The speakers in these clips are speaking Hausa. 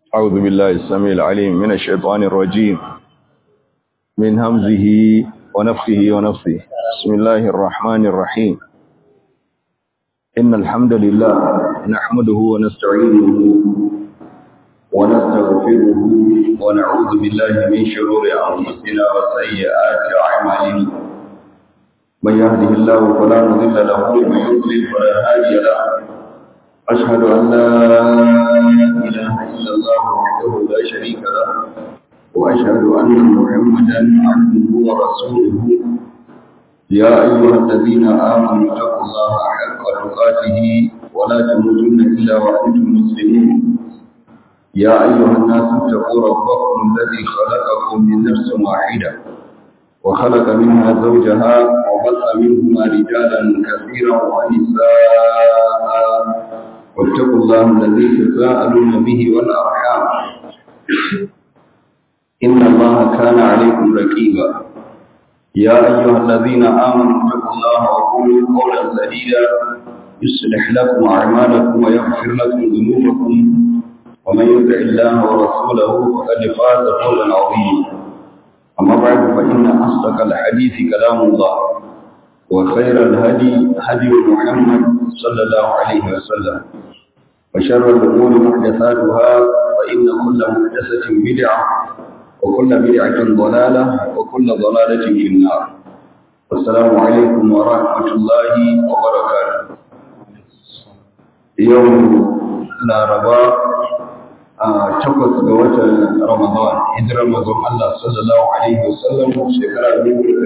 أعوذ بالله السميع العليم من الشيطان الرجيم من همزه ونفخه ونفثه بسم الله الرحمن الرحيم إن الحمد لله نحمده ونستعينه ونستغفره ونعوذ بالله من شرور أنفسنا وسيئات أعمالنا من يهده الله فلا مضل له ومن يضلل فلا هادي له أشهد أن لا إله إلا الله وحده لا شريك له وأشهد أن محمدا عبده ورسوله يا أيها الذين آمنوا اتقوا الله حق تقاته ولا تموتن إلا وأنتم مسلمون يا أيها الناس اتقوا ربكم الذي خلقكم من نفس واحدة وخلق منها زوجها وبث منهما رجالا كثيرا ونساء واتقوا الله الذي تساءلون به والأرحام إن الله كان عليكم رقيبا يا أيها الذين آمنوا اتقوا الله وقولوا قولا سديدا يصلح لكم أعمالكم ويغفر لكم ذنوبكم ومن يطع الله ورسوله فقد فاز فوزا عظيما أما بعد فإن أصدق الحديث كلام الله وخير الهدي هدي محمد صلى الله عليه وسلم وشر الأمور محدثاتها فإن كل محدثة بدعة وكل بدعة ضلالة وكل ضلالة في النار السلام عليكم ورحمة الله وبركاته يوم لا ربا takwas ga watan Ramadan hijirar mazan Allah sallallahu alaihi wasallam shekara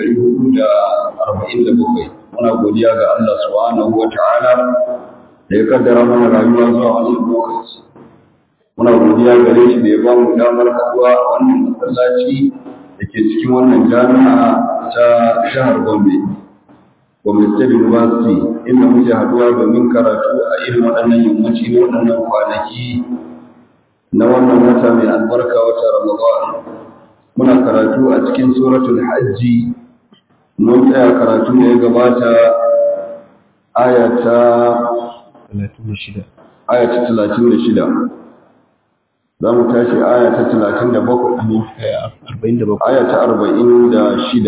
1447 muna godiya ga Allah subhanahu wa ta'ala da ya kaddara mana rayuwa zuwa wannan lokaci muna godiya gare shi da ya ba mu damar haɗuwa a wannan masallaci da ke cikin wannan jami'a ta jihar Gombe Gombe State University inda muke haɗuwa domin karatu a irin waɗannan yammaci na waɗannan kwanaki na wannan wata mai albarka wata Ramadan muna karatu a cikin suratul hajji mun tsaya karatu da ya gabata aya ta 36 aya ta 36 za mu tashi aya ta 37 47 aya ta 46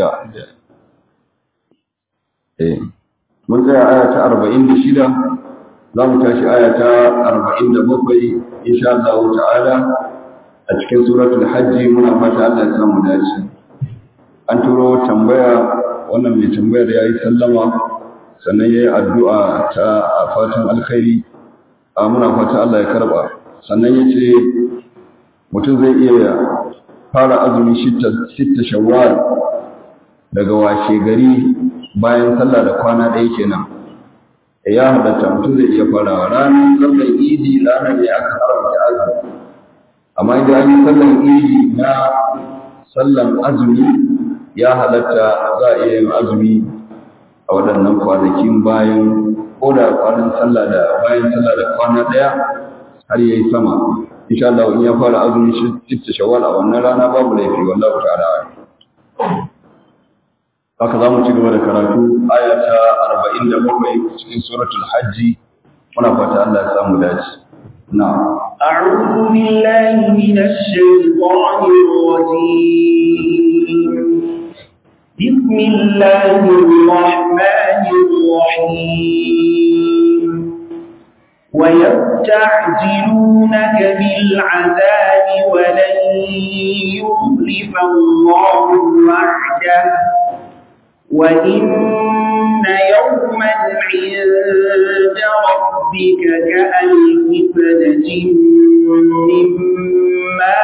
eh mun tsaya aya ta 46 za mu tashi aya ta 47 insha Allah ta'ala a cikin suratul hajji muna fata Allah ya samu dace an turo tambaya wannan mai tambayar yayi sallama sannan yayi addu'a ta fatan alkhairi a muna fata Allah ya karba sannan yace mutum zai iya fara azumi shitta shawwal daga washe gari bayan sallah da kwana ɗaya kenan ya halatta mutum zai iya farawa ranar sallar idi ranar ne aka haramta azumi amma idan an yi sallar idi na sallar azumi ya halatta za a iya yin azumi a waɗannan kwanakin bayan ko da kwanan sallah da bayan sallah da kwana ɗaya har yayi sama insha Allah in ya fara azumi shi shawwal a wannan rana babu laifi wallahu ta'ala haka za mu ci gaba da karatu aya ta 47 cikin suratul hajji muna fata Allah ya samu dace na'am أعوذ بالله من الشيطان الرجيم بسم الله الرحمن الرحيم ويستعجلونك بالعذاب ولن يخلف الله وعده وإن يوما عند ربك كألف سنة مما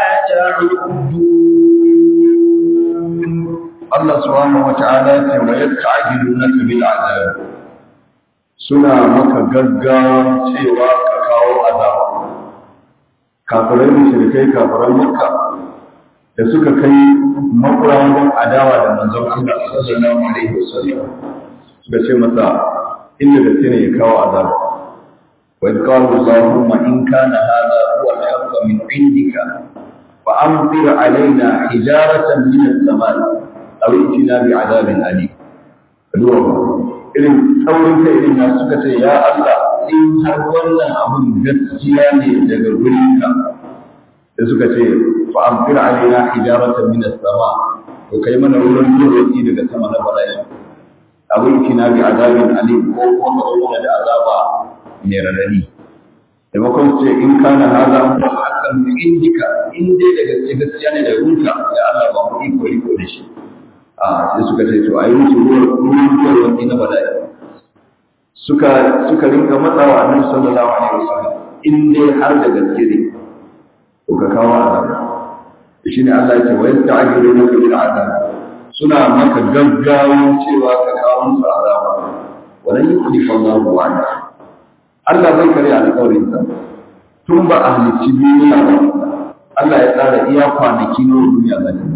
تعدون Allah subhanahu wata'ala ce wa yasta'jilunaka bil azab suna maka gaggawa cewa ka kawo azaba kafirai mushrikai kafiran makka da suka kai makurawan adawa da manzon Allah sallallahu alaihi wasallam suka ce masa inda da ne ya kawo azaba wa idh qala allahumma in kana hadha huwa al-haqq min indika fa amtir alaina hijaratan min as-samai aw itina bi adabin alim duwa irin tsaurin kai irin na suka ce ya Allah in har wannan abun gaskiya ne daga gurinka sai suka ce fa amfir alaina hijaratan min as-sama to kai mana ruwan duwatsi daga sama na bala'i abin kina bi azabin alim ko kuma ka zo da azaba mai radadi maimakon su ce in kana haza mu hakan min indika in dai da gaske gaskiya ne da runka ya Allah ba mu iko iko da shi a sai suka ce to ayi musu ruwan duwatsi na bala'i suka suka rinka matsawa annabi sallallahu alaihi wasallam in dai har da gaske ne to ka kawo azaba shine Allah ya ce wa yasta'jilunaka bil azab suna maka gaggawan cewa ka kawo musu azaba walan yukhlifa Allahu wa'ada Allah bai kare alƙawarin sa tun ba a halicci duniya ba Allah ya tsara iya kwanaki na duniya za ta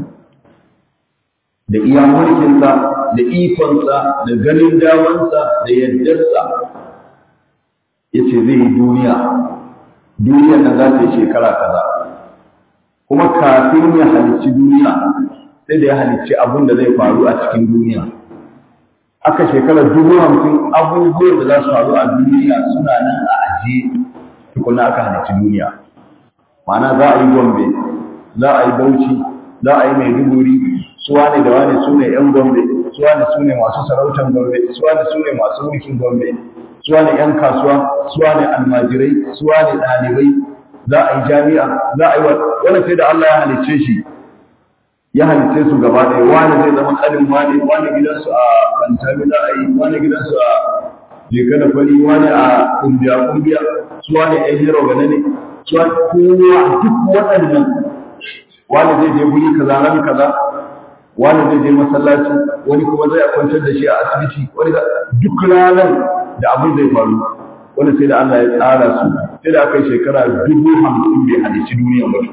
da iya mulkin sa da ikon sa da ganin damansa da yaddarsa yace zai yi duniya duniyar nan za ta yi shekara kaza kuma kafin ya halicci duniya sai da ya halicci abin da zai faru a cikin duniya aka shekarar dubu hamsin abubuwan da za su faru a duniya suna nan a ajiye tukuna aka halicci duniya ma'ana za a yi gombe za a yi bauchi za a yi maiduguri su wane da wane su ne yan gombe su wane su ne masu sarautar gombe su wane su ne masu mulkin gombe su wane yan kasuwa su wane almajirai su wane ɗalibai za a yi jami'a za a yi wani sai da Allah ya halicce shi ya halicce su gaba ɗaya wani zai zama ƙanin wani wani gidansu a bantami za a yi wani gidansu a jeka da fari wani a kumbiya kumbiya su wani ɗan hero gane ne su wani kowa duk waɗannan wani zai je guri kaza ran kaza wani zai je masallaci wani kuma zai kwantar da shi a asibiti wani duk ranar da abin zai faru wani sai da Allah ya tsara su sai da aka yi shekara dubu hamsin bai halicci duniya ba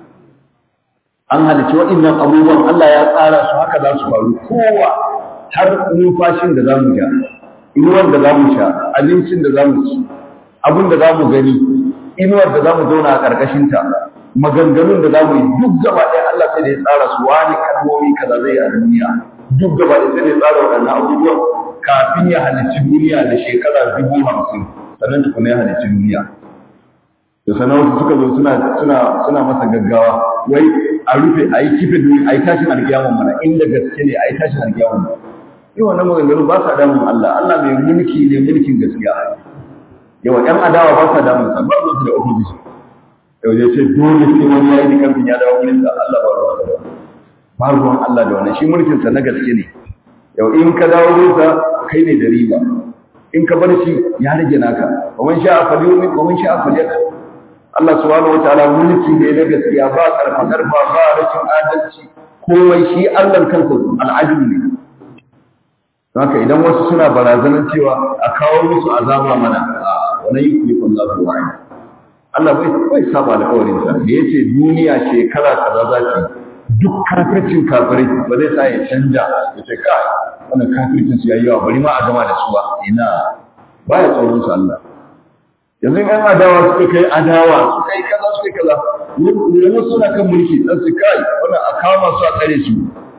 an halicci waɗannan abubuwan Allah ya tsara su haka za su faru kowa har numfashin da za mu ja inuwar da za mu sha abincin da za mu ci abin da za mu gani inuwar da za mu zauna a ƙarƙashinta maganganun da za mu yi duk gaba ɗaya Allah sai da ya tsara su wani kalmomi kaza zai a duniya duk gaba ɗaya sai da ya tsara waɗannan abubuwan kafin ya halicci duniya da shekara dubu hamsin sannan tukuna ya halicci duniya da sanar wasu suka zo suna suna suna masa gaggawa wai a rufe a yi kife duniya a yi tashin alkiyamun mana inda gaske ne a yi tashin alkiyamun mana yi wannan maganganu ba sa damun Allah Allah mai mulki ne mulkin gaskiya yawa ƴan adawa ba sa damun sa ba su da opposition yau ya ce dole sai wani ya yi kamfin ya dawo wurin da Allah ba ruwan sa ba ruwan Allah da wannan shi mulkin sa na gaske ne yau in ka dawo wurin sa kai ne da riba in ka bar shi ya rage naka wa man sha'a falyumin wa man sha'a falyakfur Allah subhanahu wataala mulki ne na gaskiya ba karfa karfa ba rashin adalci komai shi Allah kansa al'ajib ne haka idan wasu suna barazanar cewa a kawo musu azaba mana wani yukulifun Allah wa'ala Allah bai bai saba alƙawarin sa da yace duniya shekara kaza za ta duk kafircin kafirai ba zai sa ya canja ya ce kai wannan kafircin su yayi yawa bari ma a gama da su ba ina baya tsoron su Allah yanzu in adawa suka kai adawa suka yi kaza suka yi kaza yanzu suna kan mulki dan su kai wannan a kama su a tsare su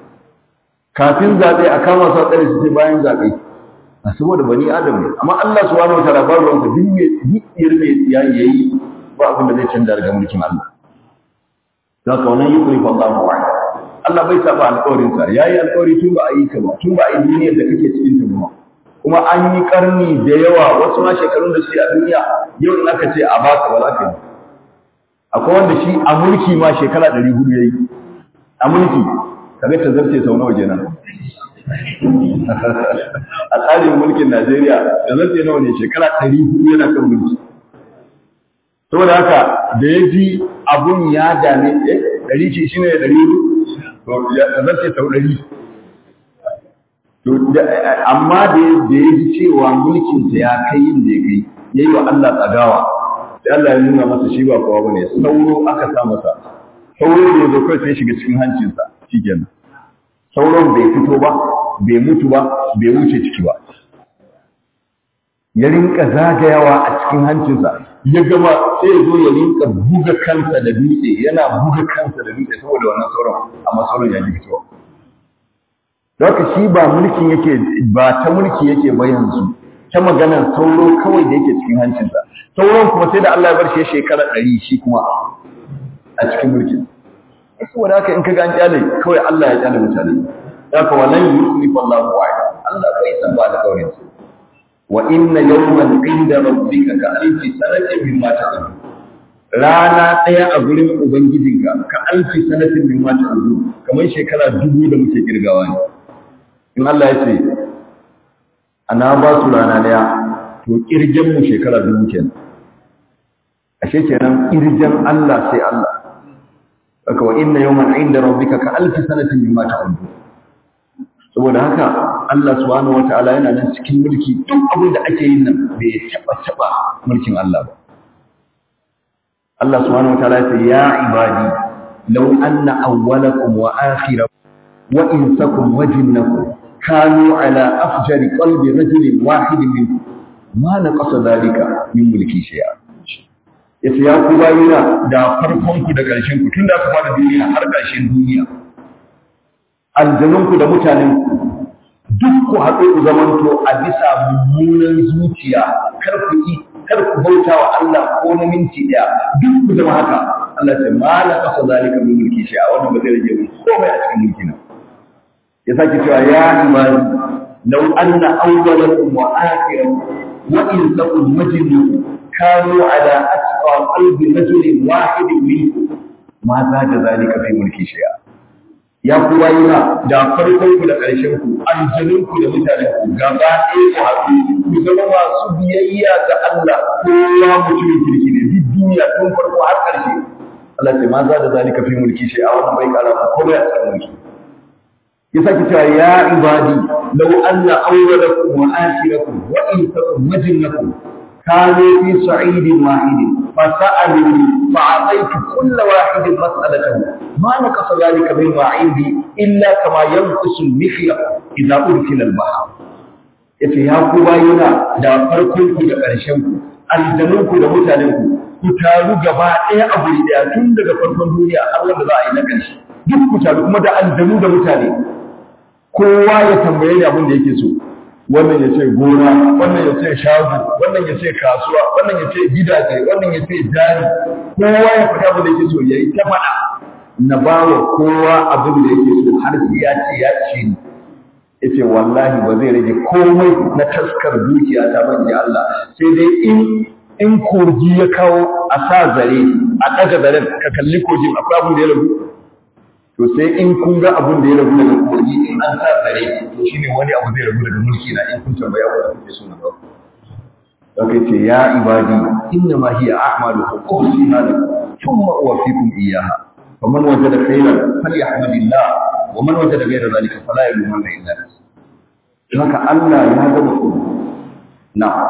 kafin zaɓe a kama su a tsare su sai bayan zaɓe a saboda bani adam ne amma Allah subhanahu wataala ba ruwan sa duk mai duk mai ya yayi ba abin da zai canza daga mulkin Allah don ka wannan yukuri fa Allah wa'ala Allah bai saba alƙawarin sa yayi alƙawari tun ba a yi ka ba tun ba a yi duniyar da kake cikin ta ba kuma an yi karni da yawa wasu ma shekarun da suke a duniya yau in aka ce a baka ba za ka yi akwai wanda shi a mulki ma shekara ɗari hudu ya yi a mulki kaga ta zarce sau nawa kenan a tsarin mulkin najeriya da zarce nawa ne shekara ɗari hudu yana kan mulki saboda haka da ya ji abun ya dame eh ɗari ce shi ne ɗari hudu da zarce sau ɗari amma da ya ji cewa mulkinsa ya kai yin da ya kai ya yi wa Allah tsagawa sai Allah ya nuna masa shi ba kowa bane sauro aka sa masa sauro da ya zo kai sai shiga cikin hancinsa shikenan sauron bai fito ba bai mutu ba bai wuce ciki ba ya rinka zagayawa a cikin hancinsa ya gama sai ya zo ya rinka buga kansa da dutse yana buga kansa da dutse saboda wannan sauron amma sauron ya ji fitowa don haka shi ba mulkin yake ba ta mulki yake ba yanzu ta maganar sauro kawai da yake cikin hancinsa sauron kuma sai da Allah ya bar shi shekara ɗari shi kuma a cikin mulkin saboda haka in ka ga an kyale kawai Allah ya kyale mutane haka walan yuslifu Allahu wa'ada Allah bai san ba da kaurin sa wa inna yawman inda rabbika ka alfi sanatin mimma ta'udun rana ɗaya a gurin ubangijinka ka alfi sanatin mimma ta'udun kamar shekara dubu da muke kirgawa ne in Allah ya ce ana ba su rana ɗaya to kirgen mu shekara dubu kenan ashe kenan kirgen Allah sai Allah haka wa inna yawman inda rabbika ka alfi sanatin mimma ta'udun saboda haka Allah subhanahu wataala yana nan cikin mulki duk abin da ake yin nan bai taba taba mulkin Allah ba Allah subhanahu wataala ya ce ya ibadi law anna awwalakum wa akhirakum wa insakum wa jinnakum kanu ala afjari qalbi rajulin wahidin minkum ma naqasa dhalika min mulki shay'a yace ya ku bayina da farkon ku da ƙarshen ku tunda aka fara duniya har ƙarshen duniya aljanunku da mutanenku duk ku haɗu ku zamanto a bisa mummunan zuciya kar ku yi kar ku bauta wa Allah ko na minti ɗaya duk ku zama haka Allah ce ma la kasa zalika min mulki shi a wannan ba zai rage mun komai a cikin mulki na ya sake cewa ya ibadi law anna awwalakum wa akhirakum wa insakum majnukum kanu ala atqa qalbi rajulin wahidin minkum ma za da zalika fi mulki shay'a ya ku bayina da farkon ku da ƙarshen ku aljanun ku da mutanen ku gaba ɗaya ku haɗu ku zama masu biyayya ga Allah kowa mutumin kirki ne duk duniya tun farko har ƙarshe Allah ce ma za da zalika fi mulki shi a wannan bai kara ku komai a cikin mulki ya sake cewa ya ibadi law anna awwalakum wa akhirakum wa insakum wa jinnakum كانوا في صعيد واحد فسألوني فأعطيت كل واحد مسألته ما نقص ذلك مما عندي إلا كما ينقص المخيط إذا أدخل البحر yace ya ku bayina da farkon ku da ƙarshen ku aljanun ku da mutanen ku ku taru gaba ɗaya a guri ɗaya tun daga farkon duniya har wanda za a yi na ƙarshe duk ku taru kuma da aljanu da mutane kowa ya tambaye ni abin da yake so wannan ya ce gona wannan ya ce shago wannan ya ce kasuwa wannan ya ce gidaje wannan ya ce jari kowa ya faɗa abin da yake so ya yi ta faɗa na ba wa kowa abin da yake so har sai ya ce ya ce ni ya ce wallahi ba zai rage komai na taskar dukiya ta ban Allah sai dai in in kogi ya kawo a sa zare a ɗaga zaren ka kalli kogin akwai abin da ya rabu to sai in kun ga abin da ya rabu daga kogi in an sa tsare to shine wani abu zai rabu daga mulki na in kun tambaya wanda kuke so na ba Dakai ce ya ibadi inna ma hiya a'malukum uhsiha lakum thumma uwaffikum iyyaha faman wajada khairan falyahmadillah wa man wajada ghayra dhalika fala yalumanna illa nafsuhu haka Allah ya gama ku na'am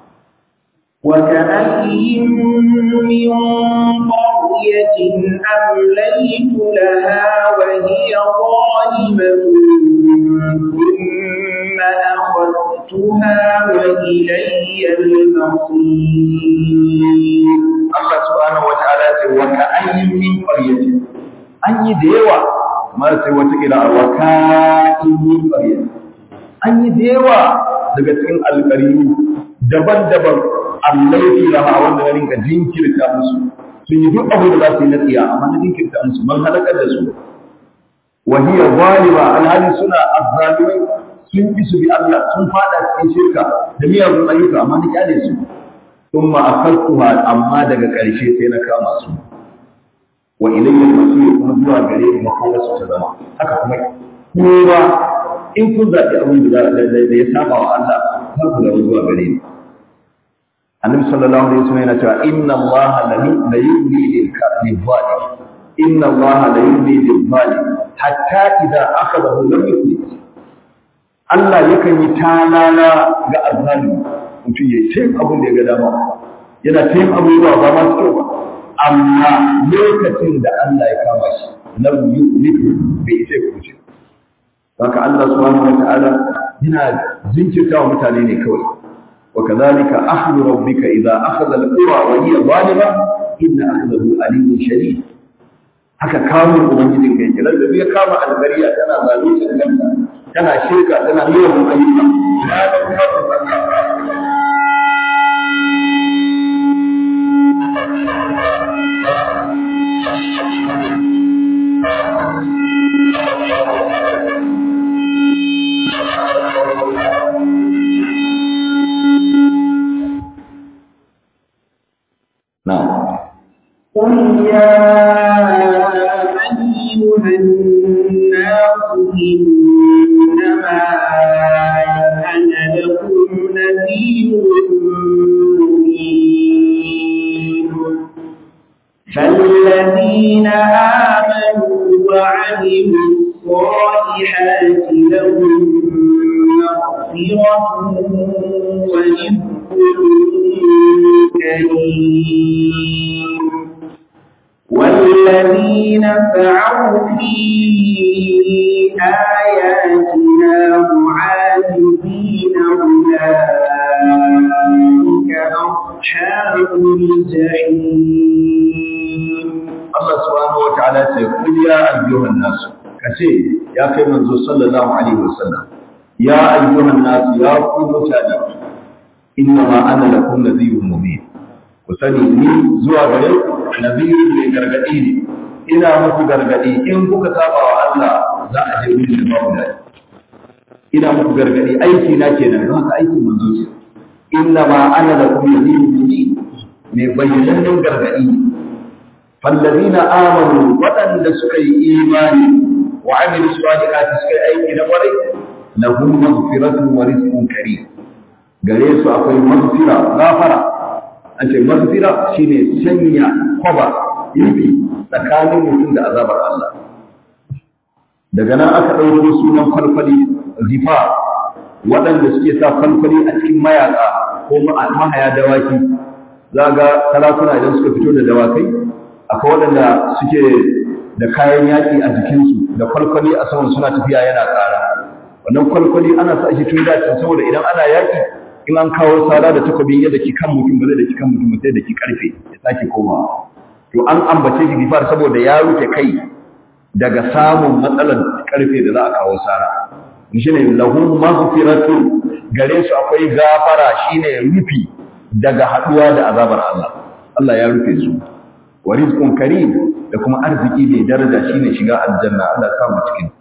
وكأين من قرية أمليت لها وهي ظالمة ثم أخذتها وإلي المصير Allah subhanahu wa ta'ala ce wa ka'ayyin min qaryatin an yi da yawa kamar sai wata kira wa ka'ayyin min qaryatin an yi da yawa daga cikin alƙariyu daban-daban allaifi laha wanda na rinka jinkirta musu sun yi duk abu da za su yi na tsiya amma na jinkirta musu man halakar da su wa hiya zalima alhali suna azzalimai sun ki su bi Allah sun fada cikin shirka da miyagun ayyuka amma na kyale su thumma akhadtuha amma daga ƙarshe sai na kama su wa ilayya al-masir kuma zuwa gare ni makomar su ta zama haka kuma kowa in kun zaɓi abin da ya saba wa Allah za ku zama zuwa gare ni annabi sallallahu alaihi wasallam yana cewa inna Allah la yumli lil zalim inna Allah la yumli lil zalim hatta idza akhadahu lam yuflit Allah yakan yi talala ga azzalimi mutum ya yi abin da ya ga dama yana ta yin abubuwa ba masu kyau ba amma lokacin da Allah ya kama shi lam yuflit bai isa ya kuce haka Allah subhanahu wa ta'ala yana jinkirta wa mutane ne kawai وكذلك أخذ ربك إذا أخذ القرى وهي ظالمة إن أخذه أليم شديد haka kamun ubangijin kai kiran da zai kama albariya tana zalunta kanta tana shirka tana yawan ayyuka ya ga kuma يا أيها الناس إنما أنا لكم نذير مبين فالذين آمنوا وعملوا الصالحات لهم مغفرة ورزق كريم والذين سعوا في آياتنا معاجزين أولئك أصحاب الجحيم Allah subhanahu wataala ce kul ya ayyuhan nas kace ya kai manzo sallallahu alaihi wasallam ya ayyuhan nas ya ku mutane inna ma ana lakum nadhirun mubin ku sani ni zuwa gare ku nadhirun mai gargadi ne ina muku gargadi in kuka saba wa Allah za a je wurin da babu dadi ina muku gargadi aiki na kenan don haka aikin manzo ce inna ma ana lakum nadhirun mubin mai bayyanannen gargadi ne فالذين آمنوا وأن سكي إيماني وعملوا الصالحات سكي أيدي نقري لهم مغفرة ورزق كريم gare su akwai magfira gafara an ce magfira shine sanya kwaba ibi tsakanin mutum da azabar Allah daga nan aka ɗauko sunan falfali zifa waɗanda suke sa falfali a cikin mayaka ko mahaya dawaki za ga sarakuna idan suka fito da dawakai akwai waɗanda suke da kayan yaƙi a jikinsu da kwalkwali a saman suna tafiya yana ƙara wannan kwalkwali ana sa shi tun dacin saboda idan ana yaƙi in an kawo sara da takobin yadda ki kan mutum ba zai da ki kan mutum sai da ki karfe ya sake komawa to an ambace shi gifar saboda ya rufe kai daga samun matsalar karfe da za a kawo sara shi ne lahum maghfiratu gare su akwai gafara shine rufi daga haduwa da azabar Allah Allah ya rufe su wa rizqun karim da kuma arziki mai daraja shine shiga aljanna Allah sa mu cikin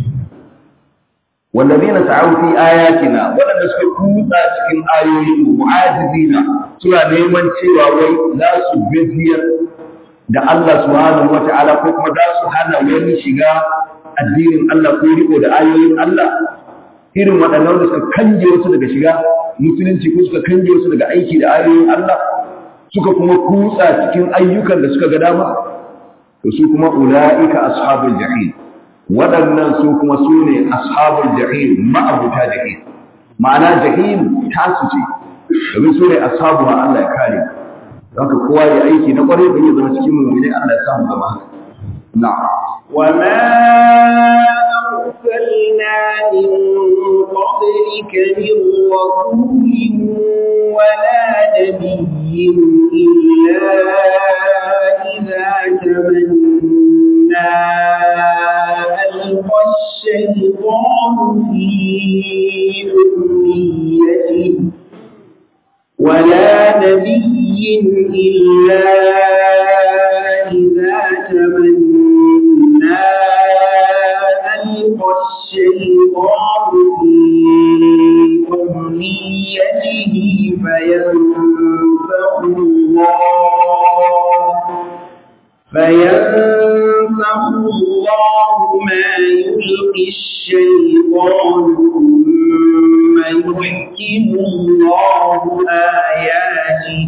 wallazina sa'u fi ayatina wadanda suka kutsa cikin ayoyin mu'ajizina suna neman cewa wai za su gajiyar da Allah subhanahu wata'ala ko kuma za su hana wani shiga addinin Allah ko riko da ayoyin Allah irin waɗannan da suka kanje wasu daga shiga musulunci ko suka kanje wasu daga aiki da ayoyin Allah suka kuma kutsa cikin ayyukan da suka ga dama to su kuma ula'ika ashabul jahim waɗannan su kuma su ne ashabul jahim ma'abuta jahim ma'ana jahim tasu ce domin su ne ashabu ma Allah ya kare don ka kowa ya aiki na ƙwarai don ya zama cikin mummuni Allah ya samu zama na'am وما أرسلنا من قبلك من رسول ولا نبي إلا إذا تمنى ألقى الشيطان في أمنيته ولا نبي إلا إذا تمنى ألقى الشيطان في أمنيته فينفخ الله فينفخ الله ما يلقي الشيطان ثم يحكم الله آياته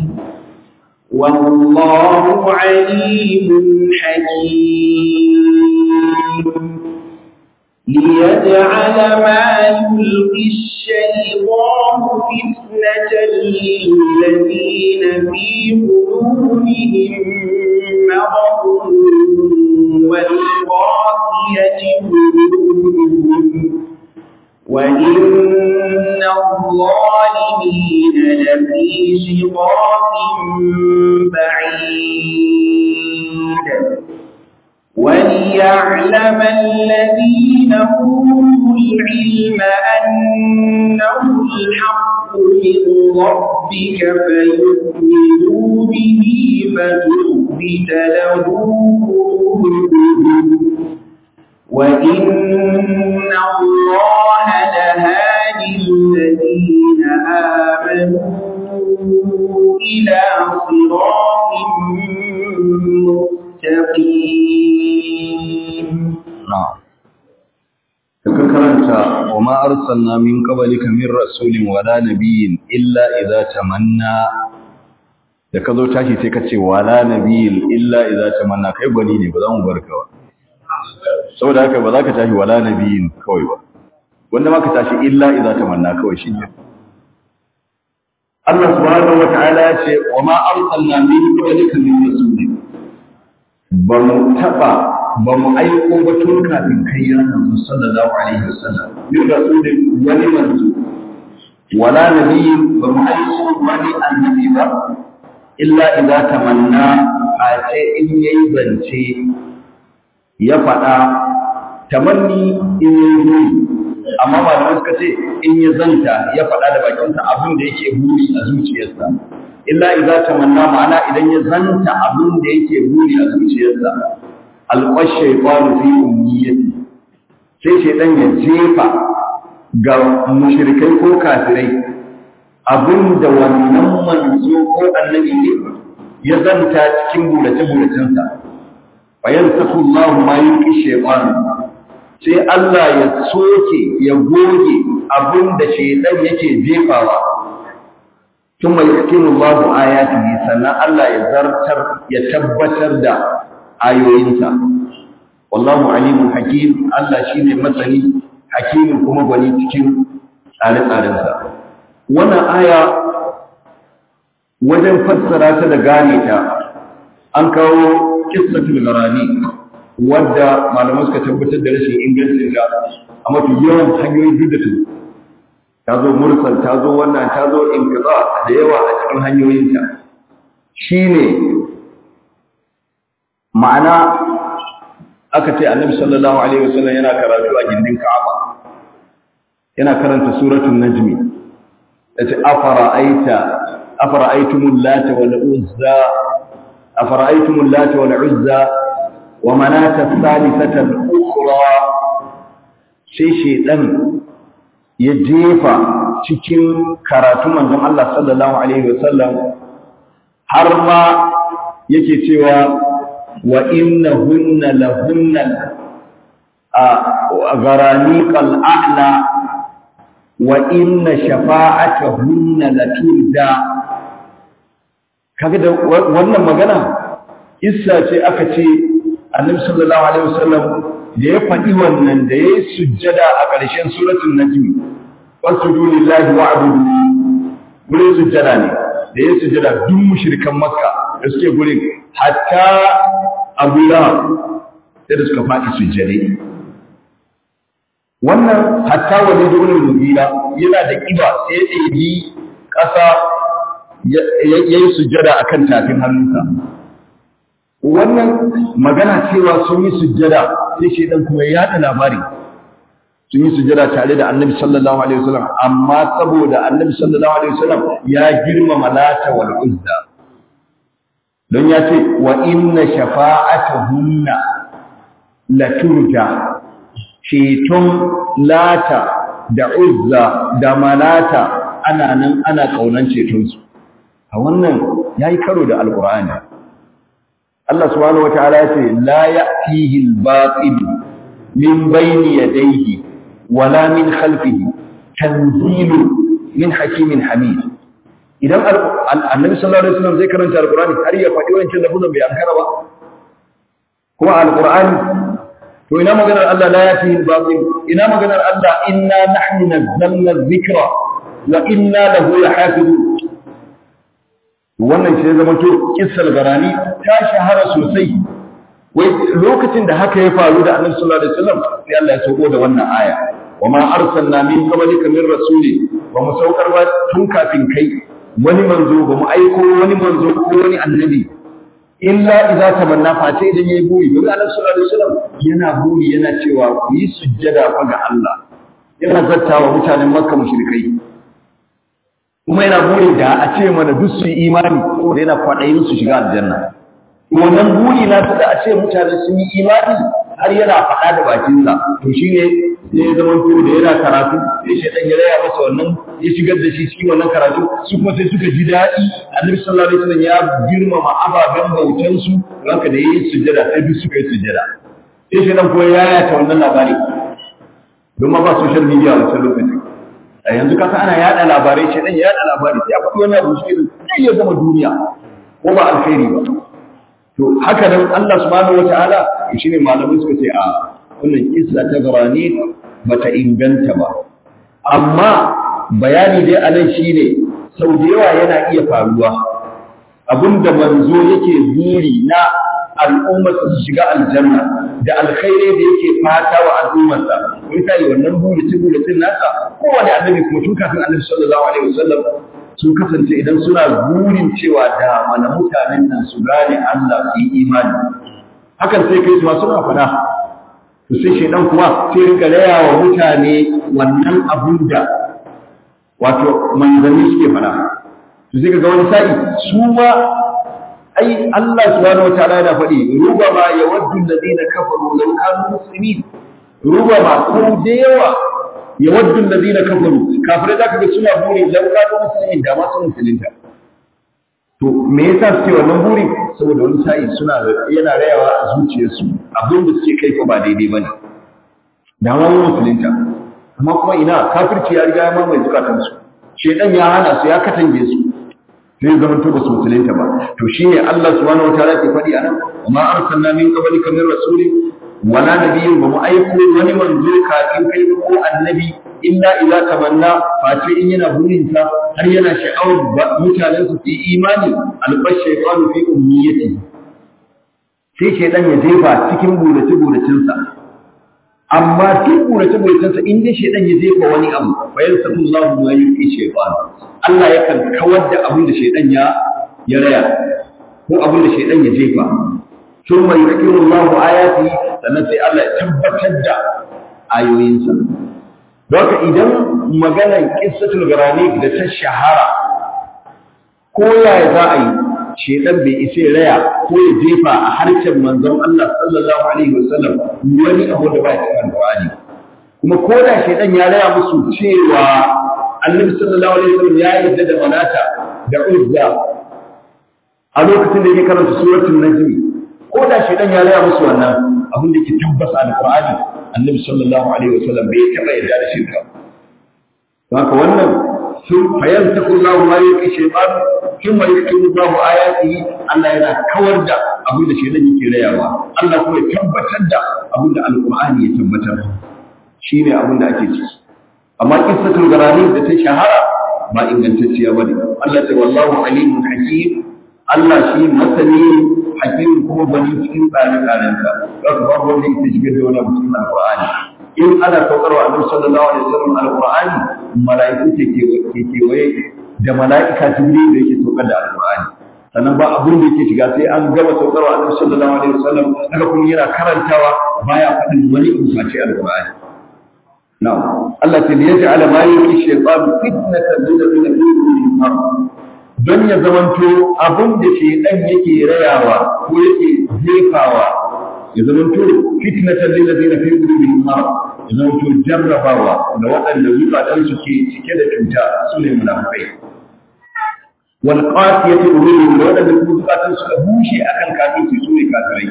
والله عليم حكيم ليجعل ما يلقي الشيطان فتنة للذين في قلوبهم مرض والقاسية قلوبهم وإن الظالمين لفي شقاق بعيد وليعلم الذين أوتوا العلم أنه الحق من ربك فيؤمنوا به فتخبت له قلوبهم وإن الله لهادي الذين آمنوا إلى صراط مستقيم المتقين na'am ka karanta wa ma arsalna min qablika min rasulin wala nabiyyin illa idza tamanna da ka zo tashi sai ka ce wala nabiyyin illa idza tamanna kai gwani ne ba za mu barka ba saboda haka ba za ka tashi wala nabiyyin kawai ba wanda ma ka tashi illa idza tamanna kawai shi ne Allah subhanahu wa ta'ala ya ce wa ma arsalna min qablika min rasulin ba mu taba ba mu aiko ba tun kafin kai ya manzo sallallahu alaihi wasallam min rasulin wani manzo wala nabiyyin ba mu aiko wani annabi ba illa idza tamanna a ce in yayi zance ya faɗa tamanni in yayi buri amma malamai suka ce in ya zanta ya faɗa da bakinsa abin da yake buri a zuciyarsa illa idza tamanna ma'ana idan ya zanta abin da yake buri a zuciyarsa alqash shaytanu fi umniyati sai shaytan ya jefa ga mushrikai ko kafirai abin da wannan manzo ko annabi ne ya zanta cikin burace-buracensa bayan saku Allah ma yi shaytan sai Allah ya soke ya goge abin da shaytan yake jefawa ثم يحكم الله آياته sannan Allah ya zartar ya tabbatar da ayoyinsa wallahu alimun hakim Allah shine masani hakimin kuma gwani cikin tsare-tsarensa wannan aya wajen fassara ta da gane ta an kawo qissatul gharani wadda malamai suka tabbatar da rashin ingancin ta a mafi yawan hanyoyin duk da ta zo mursal ta zo wannan ta zo inqiza da yawa a cikin hanyoyinta shine ma'ana aka ce annabi sallallahu alaihi wasallam yana karatu a gindin Ka'aba yana karanta suratul najmi yace afara'aita afara'aytumul lata wal uzza afara'aytumul lata wal uzza wa manata thalithata al ukhra sai shedan ya jefa cikin karatu manzon Allah sallallahu alaihi wasallam har ma yake cewa wa innahunna lahunna gharaniqal a'la wa inna shafa'atahunna laturda kaga da wannan magana issa ce aka ce annabi sallallahu alaihi wasallam da ya faɗi wannan da ya yi sujjada a ƙarshen suratun najmi wasjudu lillahi wa'budu gurin sujjada ne da ya sujjada duk mushrikan makka da suke gurin hatta abu lahab sai da suka faɗi sujjade wannan hatta wani durin mugira yana da ƙiba sai ya ɗebi ƙasa ya yi sujjada akan tafin hannunsa wannan magana cewa sun yi sujjada sai shaidan kuma ya yada labari sun yi sujjada tare da annabi sallallahu alaihi wasallam amma saboda annabi sallallahu alaihi wasallam ya girmama lata wal uzza don ya ce wa inna shafa'atuhunna la turja ceton lata da uzza da malata ana nan ana kaunan cetonsu a wannan yayi karo da alqur'ani Allah subhanahu wataala ya ce la ya'tihi al-batil min bayni yadayhi wala min khalfihi tanzilu min hakimin hamid idan annabi sallallahu alaihi wasallam zai karanta alqur'ani har ya faɗi wancan lafuzan bai ankara ba kuma alqur'ani to ina maganar Allah la ya'tihi al-batil ina maganar Allah inna nahnu nazzalna adh-dhikra wa inna lahu lahafizun wannan shi ya zama to kissal garani ta shahara sosai wai lokacin da haka ya faru da annabi sallallahu alaihi wasallam sai Allah ya sauko da wannan aya wa ma arsalna min qablika min rasuli wa mu saukar ba tun kafin kai wani manzo ba mu aiko wani manzo ko wani annabi illa idza tamanna fa sai idan yayi buri don annabi sallallahu alaihi wasallam yana buri yana cewa ku yi sujjada fa ga Allah yana zattawa mutanen makka mushrikai kuma yana buri da a ce mana duk su yi imani ko da yana kwaɗayin su shiga aljanna wannan buri na da a ce mutane sun yi imani har yana faɗa da bakinsa to shine sai ya zama to da yana karatu sai shaitan ya raya masa wannan ya shigar da shi cikin wannan karatu su kuma sai suka ji daɗi annabi sallallahu alaihi wasallam ya girmama ababen bautan su haka da yayi sujjada sai duk suka yi sujjada sai shaitan ko ya yata wannan labari don ma ba social media a wancan lokacin a yanzu kasa ana yada labarai shaitan ya yada labarai sai a faɗi wani abu shi zai iya zama duniya ko ba alkhairi ba to haka nan Allah subhanahu wataala shine malamai suka ce a wannan kissa ta garani bata inganta ba amma bayani dai anan shine sau da yawa yana iya faruwa abinda manzo yake buri na al'ummar su shiga aljanna da alkhairai da yake fata wa al'ummarsa misali wannan buritin buritin nasa kowane annabi kuma tun kafin annabi sallallahu alaihi wasallam sun kasance idan suna burin cewa da mana mutanen nan su gane Allah su yi imani hakan sai kai su ma suna fada to sai shedan kuma sai rinka raya wa mutane wannan abun da wato manzanni suke fada to sai ga wani sa'i su ma ai Allah subhanahu wataala yana faɗi rubama yawaddu alladhina kafaru law kanu muslimin rubama ko da yawa yawaddu alladhina kafaru kafirai zaka ga suna buri law kanu muslimin da ma sun musulunta to me yasa suke wannan buri saboda wani sa'i suna yana rayawa a zuciyarsu abin da suke kai ko ba daidai bane da ma musulunta amma kuma ina kafirci ya riga ya mamaye zukatansu shedan ya hana su ya katange su sai zaman to basu musulunta ba to shine Allah subhanahu wataala ke faɗi anan amma arsalna min qablika min rasulin wala nabiyyin ba mu aiko wani manzo kafin kai ko annabi illa idza tamanna face in yana burinta har yana sha'awar mutanen su yi imani albash shaytanu fi ummiyati sai shaytan ya jefa cikin burace buracin sa amma duk burace buracinsa in dai shaytan ya jefa wani abu fa yansallahu ma yuqi shaytan Allah yakan kawar da abin da shaytan ya ya raya ko abin da shaytan ya jefa thumma yuqimu Allahu ayati sannan sai Allah ya tabbatar da ayoyinsa Doka idan maganar qissatul garani da ta shahara ko yaya za a yi shedan bai isa raya ko ya jefa a harshen manzon Allah sallallahu alaihi wasallam wani abu da ba ya cikin alqur'ani kuma ko da shedan ya raya musu cewa annabi sallallahu alaihi wasallam ya yarda da manata da uzza a lokacin da yake karanta suratul najm ko da shedan ya raya musu wannan abin da ke tabbata alqur'ani annabi sallallahu alaihi wasallam bai taba yarda da shirka haka wannan sun fayantaku Allah ma yake shaytan kuma yake Allah ayatihi Allah yana kawar da abin da shedan yake rayawa Allah kuma ya tabbatar da abin da alqur'ani ya tabbatar shine abin da ake ciki amma qissatul garani da ta shahara ba ingantacciya bane Allah ta wallahu alimun hakim Allah shi masani hakim kuma bani cikin tsare-tsarensa haka babu wanda yake shigar da wani abu cikin alqur'ani in ana saukarwa annabi sallallahu alaihi wasallam alqur'ani mala'iku ke ke kewaye da mala'ika jibril da yake saukar da alqur'ani sannan ba abun da yake shiga sai an gama saukarwa annabi sallallahu alaihi wasallam haka kuma yana karantawa baya faɗin wani umarci alqur'ani na'am Allah ta yaj'ala ma yuqi shaytan fitnatan lil ladina fi qulubihim don ya zamanto abin da shaytan yake rayawa ko yake jefawa ya zamanto fitnatan lil ladina fi qulubihim marad ya zamanto jarrabawa da waɗanda zukatan su ke cike da cuta su ne munafikai wal qasiyati qulubuhum da waɗanda kuma zukatan su ka bushe akan kafirci su ne kafirai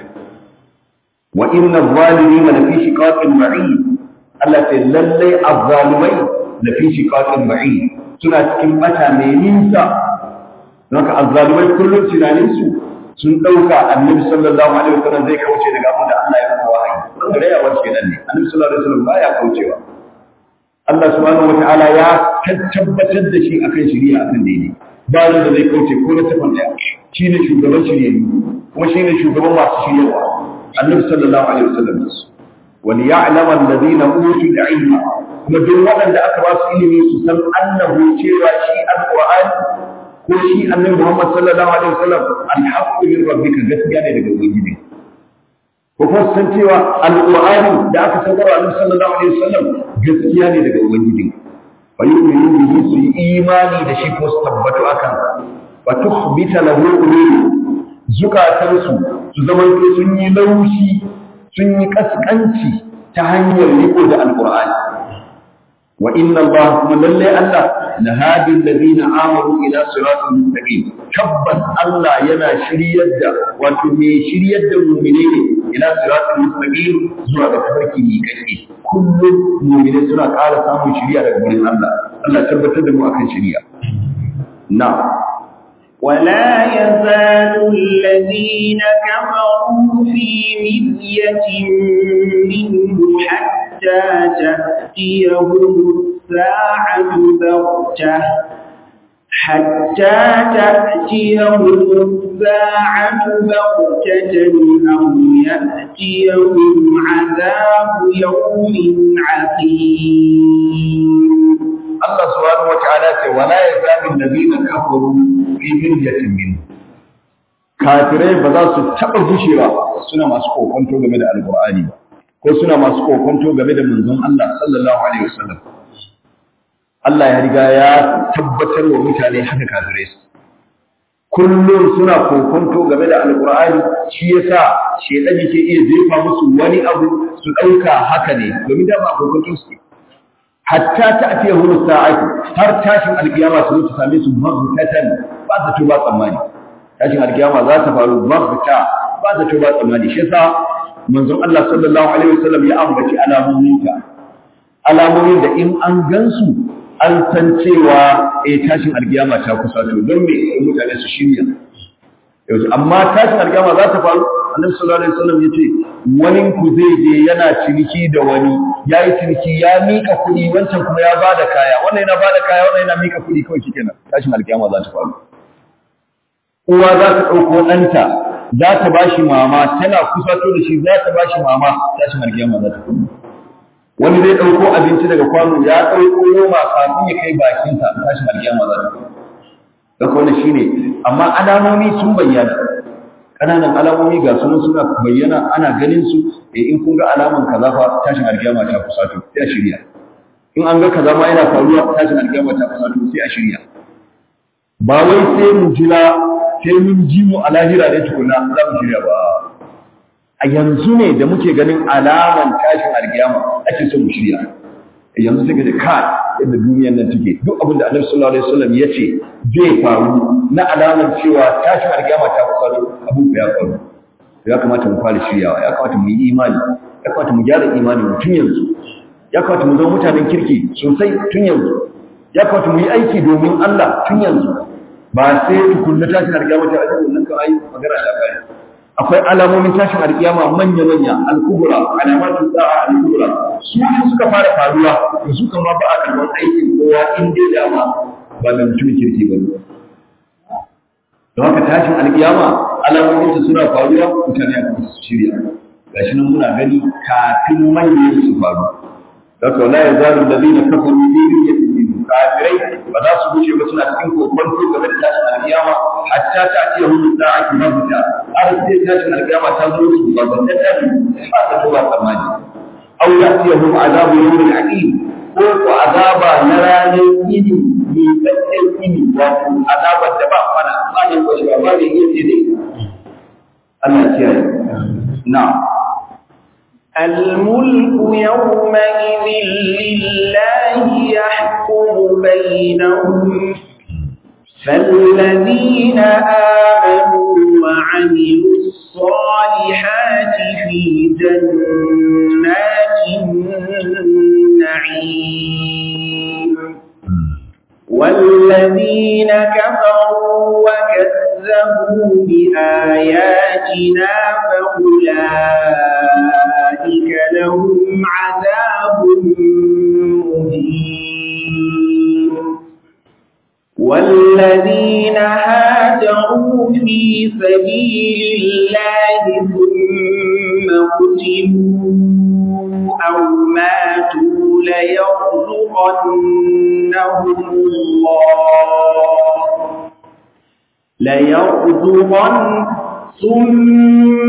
wa inna adh-dhalimina lafi shiqaqin ba'id Allah ce lallai azzalumai lafi shiqaqin ba'id suna cikin bata mai nisa don haka azzalumai kullum tunanin su sun ɗauka annabi sallallahu alaihi wasallam zai kauce daga abin da Allah ya masa wahayi wanda da yawa ce nan ne annabi sallallahu alaihi wasallam baya kaucewa Allah subhanahu wataala ya tabbatar da shi akan shari'a akan daidai ba da zai kauce ko na tafan daya shine shugaban shari'a kuma shine shugaban masu shiryawa annabi sallallahu alaihi wasallam wani ya'lam alladhina utul ilma kuma duk waɗanda aka ba su ilimi su san annahu cewa shi alqur'ani ko shi annabi Muhammad sallallahu alaihi wasallam alhaqqu min rabbika gaskiya ne daga ubangiji ko kuma san cewa alqur'ani da aka saukar wa annabi sallallahu alaihi wasallam gaskiya ne daga ubangiji fa yu'minu bihi su yi imani da shi ko su tabbatu akan wa tukhbita lahu qulubu zukatansu su zama sun yi laushi sun yi kaskanci ta hanyar riko da alqur'ani wa inna Allah kuma lalle Allah la hadi alladhina amanu ila siratal mustaqim tabbas Allah yana shiryar da wato me shiryar da mu'mine ne ila siratal mustaqim zuwa ga tafarki mai kake kullum mu'mine suna ƙara samun shiriya daga gurin Allah Allah tabbatar da mu akan shiriya na'am ولا يزال الذين كفروا في مرية منه حتى تأتيهم الساعة بغتة حتى تأتيهم الساعة بغتة أو يأتيهم عذاب يوم عقيم Allah subhanahu wa ta'ala ce wala yazalu alladhina kafaru fi miryatin min kafirai ba za su taba gushewa suna masu kokonto game da alqur'ani ba ko suna masu kokonto game da manzon Allah sallallahu alaihi wasallam Allah ya riga ya tabbatar wa mutane haka kafirai su kullum suna kokonto game da alqur'ani shi yasa shedan yake iya jefa musu wani abu su dauka haka ne domin da ba kokonto su hatta ta ake hulu sa'ati har tashin alkiyama su ta same su maghfatan ba ta tuba tsammani tashin alkiyama za ta faru maghfata ba ta tuba tsammani shi yasa manzon Allah sallallahu alaihi wasallam ya ambaci alamomin ta alamomin da in an gansu an san cewa eh tashin alkiyama ta kusa to don me mutane su shirya yanzu amma tashin alkiyama za ta faru annabi sallallahu alaihi wasallam yace wani ku zai je yana ciniki da wani yayi ciniki ya mika kuɗi wancan kuma ya bada kaya wannan yana bada kaya wannan yana mika kuɗi kawai shikenan tashin alkiyama za ta faru uwa za ta ɗauko ɗanta za ta bashi mama tana kusato da shi za ta bashi mama tashin alkiyama za ta faru wani zai ɗauko abinci daga kwano ya ɗauko noma kafin ya kai bakinsa tashin alkiyama za ta faru da wannan shine amma alamomi sun bayyana ƙananan alamomi ga sunan suna bayyana ana ganin su eh in kun ga alaman kaza fa tashin alkiyama ta kusato sai a shirya in an ga kaza ma yana faruwa tashin alkiyama ta kusato sai a shirya ba wai sai mu jira sai mun ji mu a lahira ne tukuna za mu shirya ba a yanzu ne da muke ganin alaman tashin alkiyama ake so mu shirya yanzu sai ka ji kai yadda duniyar nan take duk abin da Annabi sallallahu alaihi wasallam ya ce zai faru na alamar cewa tashin alkiyama ta kusa abin ya faru ya kamata mu fara shiryawa ya kamata mu yi imani ya kamata mu gyara imani mu tun yanzu ya kamata mu zama mutanen kirki sosai tun yanzu ya kamata mu yi aiki domin Allah tun yanzu ba sai tukunna tashin alkiyama ta ajiye wannan kan ayi magana ta kai akwai alamomin tashin alkiyama manya-manya al-kubra alamatu sa'a al-kubra su in suka fara faruwa to su kama ba a karɓar aikin kowa in dai dama ba mai mutumin kirki ba don haka tashin alkiyama alamomin su suna faruwa mutane a kuma su shirya gashi nan muna gani kafin manyan su faru da ka la yazalu alladhina kafaru fi miryatin min kafirai ba za su wuce ba suna cikin kokon game da tashin alkiyama hatta ta ce hu sa'atu mabta har sai tashin alkiyama ta zo su ba ba ta tabi ba ta tuba tsammani aw yatiyahum azabu yawmin aqim ko ko azaba na ranar ini mai tsakken ini wato azabar da ba fara ba ne ko shi ba ne yake dai Allah ya kiyaye na'am الملك يومئذ لله يحكم بينهم فالذين آمنوا وعملوا الصالحات في جنات النعيم والذين كفروا وكذبوا بآياتنا فأولئك لهم عذاب مهين والذين هاجروا في سبيل الله ثم قتلوا أو ماتوا ليرزقنهم الله ليرزقن ثم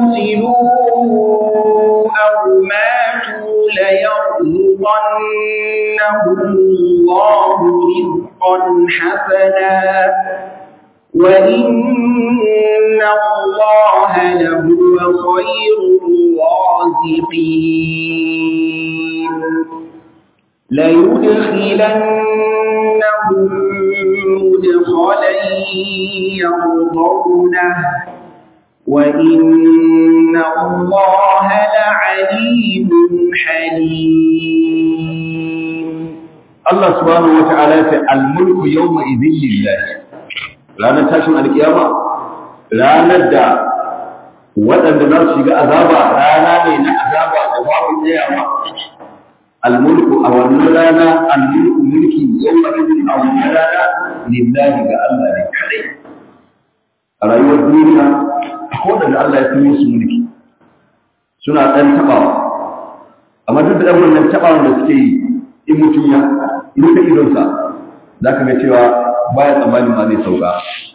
قتلوا أو ماتوا ليرزقنهم الله رزقا حسنا وإن الله لهو خير الصادقين ليدخلنهم مدخلا يرضونه وإن الله لعليم حليم Allah subhanahu wata'ala ya ce al-mulku yawma idhin lillah ranar tashin alkiyama ranar da waɗanda za su shiga azaba rana ne na azaba da babu tsayawa al-mulku a wannan rana al-mulku mulki yawma idhin a wannan rana lillahi ga Allah ne kadai a rayuwar duniya akwai waɗanda Allah ya fi su mulki suna ɗan taɓawa amma duk da ɗan wannan taɓawan da suke yi in mutum ya rufe idonsa za ka ga cewa baya tsammanin ma zai sauka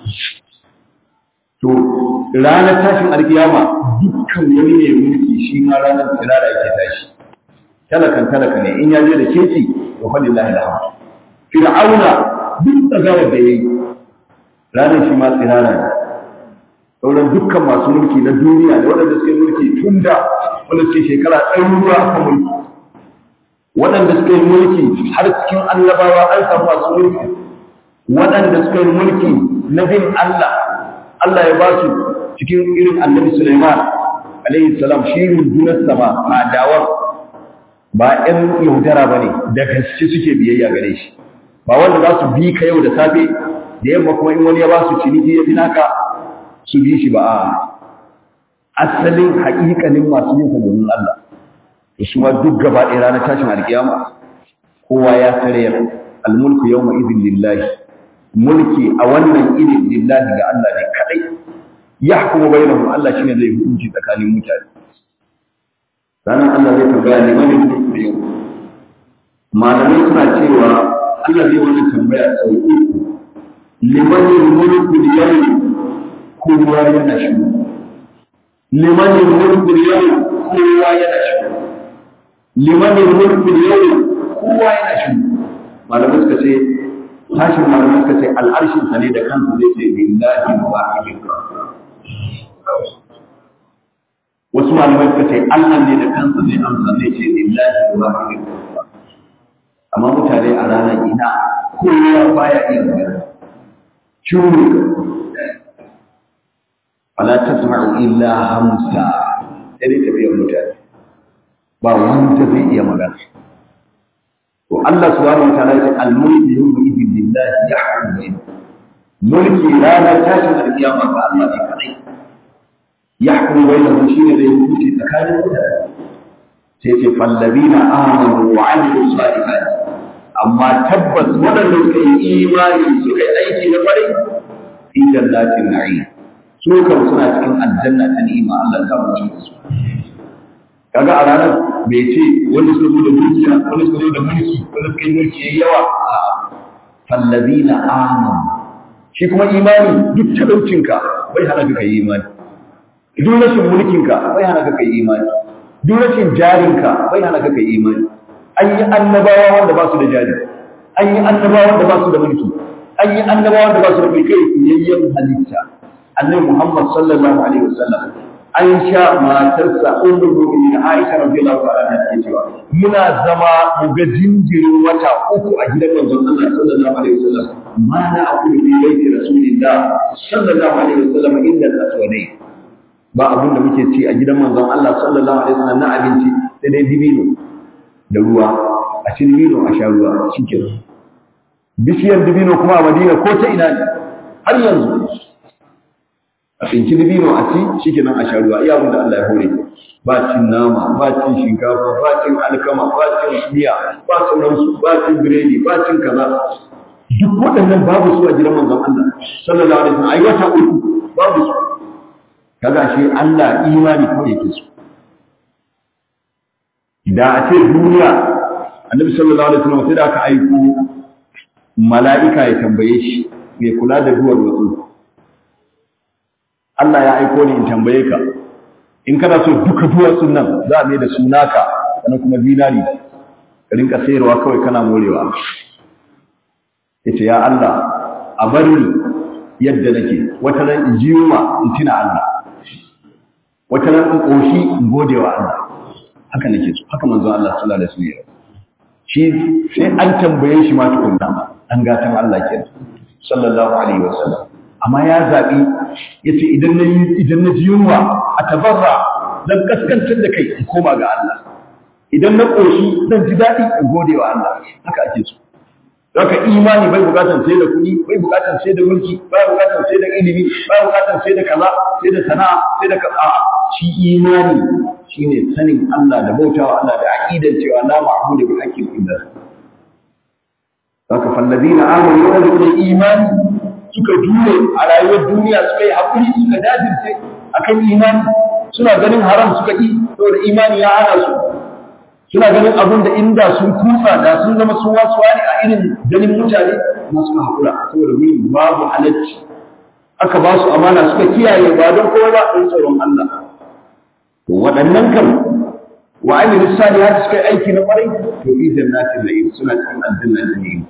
to ranar tashin alkiyama dukkan wani ne mulki shi ma ranar tsirara yake tashi talakan talaka ne in ya je da keci to fa lillahi alhamd fir'auna duk tsagawar da yayi ranar shi ma tsirara ne sauran dukkan masu mulki na duniya da waɗanda suke mulki tun da wanda suke shekara ɗaruruwa aka mulki waɗanda suka yi mulki har cikin annabawa an samu masu mulki waɗanda suka yi mulki na bin Allah Allah ya ba su cikin irin annabi Sulaiman alaihi salam shi rundunar sama adawar ba ƴan yaudara ba ne da gaske suke biyayya gare shi ba wanda za su bi ka yau da safe da yamma kuma in wani ya ba su ciniki ya fi naka su bi shi ba a asalin haƙiƙanin masu yin sa domin Allah su ma duk gaba ɗaya ranar tashin alƙiyama kowa ya tarayar almulku yawma idin lillahi mulki a wannan idin lillahi ga Allah ne kadai yahkumu bainahum Allah shine zai hukunci tsakanin mutane ranar Allah zai tambaya ne wani mulku da yau malamai suna cewa Allah zai wani tambaya sau uku liman mulku da yau kowa yana shi liman mulku da yau kowa yana shi limanin mulkin yau kowa yana shi malamai suka ce tashin malamai suka ce al'arshin sa ne da kansa zai ce billahi wahidin wasu malamai suka ce Allah ne da kansa zai amsa zai ce billahi wahidin amma mutane a ranar ina kowa baya iya magana shuru fala tasma'u illa hamsa sai dai tafiyar mutane ba wanda zai iya magana to Allah subhanahu wa ta'ala ya ce al-mulku yawma idin lillahi yahkumu bainahum mulki ranar tashin alkiyama ga Allah ne kadai yahkumu bainahum shine zai hukunci tsakanin mutane sai ce fallabina amanu wa amilu salihat amma tabbas waɗanda suka yi imani suka yi aiki na kwarai fi jannatin na'im su kan suna cikin aljanna ta ni'ima Allah ta mutu su kaga a ranar bai ce wanda suka zo da dukiya wanda suka zo da mulki wanda suka yi mulki yayi yawa a fallazina amanu shi kuma imani duk talaucinka bai hana ka kai imani duk rashin mulkinka bai hana ka kai imani duk rashin jarinka bai hana ka kai imani an yi annabawa wanda ba su da jari an yi annabawa wanda ba su da mulki an yi annabawa wanda ba su da mulki yayyan halitta annabi Muhammad sallallahu alaihi wasallam an sha matarsa ummul mu'minin Aisha radiyallahu ta'ala anha take cewa muna zama mu ga jinjirin wata uku a gidan manzon Allah sallallahu alaihi wasallam ma na aqulu fi baiti rasulillah sallallahu alaihi wasallam illa al-aswadai ba abun da muke ci a gidan manzon Allah sallallahu alaihi wasallam na abinci sai dai dibino da ruwa a ci dibino a sha ruwa shikenan bishiyar dibino kuma a Madina ko ta ina ne har yanzu a tsinci dibino a ci shi kenan a sha ruwa iya abin da Allah ya hore ba cin nama ba cin shinkafa ba cin alkama ba cin miya ba sauransu ba cin biredi ba cin kaza duk waɗannan babu su a gidan manzon Allah sallallahu alaihi wasallam ai wata uku babu su kaga shi Allah imani ko yake su da a ce duniya annabi sallallahu alaihi wasallam sai da aka aiko mala'ika ya tambaye shi mai kula da duwar wasu Allah ya aiko ni in tambaye ka in kana so duka duwatsun nan za a mai da sunaka sannan kuma dinari ka rinka sayarwa kawai kana morewa yace ya Allah a bari yadda nake wata ran in ji yunwa in tina Allah wata ran in koshi in gode wa Allah haka nake so haka manzon Allah sallallahu alaihi wasallam shi sai an tambaye shi ma tukunna an gatan Allah kenan sallallahu alaihi wasallam amma ya zabi yace idan na idan na ji yunwa a tabarra zan kaskantar da kai in koma ga Allah idan na koshi zan ji dadi in gode wa Allah haka ake so Haka imani bai bukatar sai da kuɗi, bai bukatar sai da mulki, bai bukatar sai da ilimi, bai bukatar sai da kaza, sai da sana'a, sai da kaza. Shi imani shine sanin Allah da bautawa Allah da aqidar cewa la ma'budu bi haqqin illa Haka fallazina amanu wa da imani suka jure a rayuwar duniya suka yi hakuri suka dajirce akan imani suna ganin haram suka yi saboda imani ya hana su suna ganin abin da inda sun kusa da sun zama sun wasu wani a irin ganin mutane na suka haƙura saboda wurin babu halacci aka ba su amana suka kiyaye ba don kowa ba ɗin tsoron Allah to waɗannan kan wa amilu salihati suka yi aiki na ƙwarai to fi jannatin na'im suna cikin aljanna da na'im